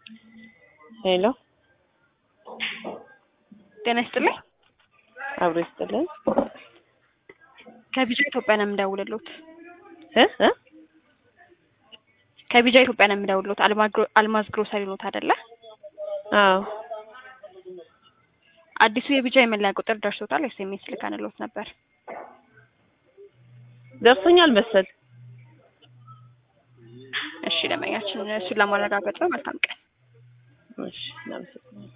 ሄሎ ጤና ይስጥልኝ። አብሮ ይስጥልን ከቢጃ ኢትዮጵያ ነው የምደውልሎት። እ እ ከቢጃ ኢትዮጵያ ነው የምደውልሎት። አልማግሮ- አልማዝ ግሮሰሪ ኖት አይደለ? አዎ አዲሱ የቢጃ የመለያ ቁጥር ደርሶታል። ኤስኤምኤስ ልከንሎት ነበር። ደርሶኛል መሰል እሺ ደንበኛችን እሱን ለማረጋገጥ ነው። መልካም ቀን። እሺ እናመሰግናለን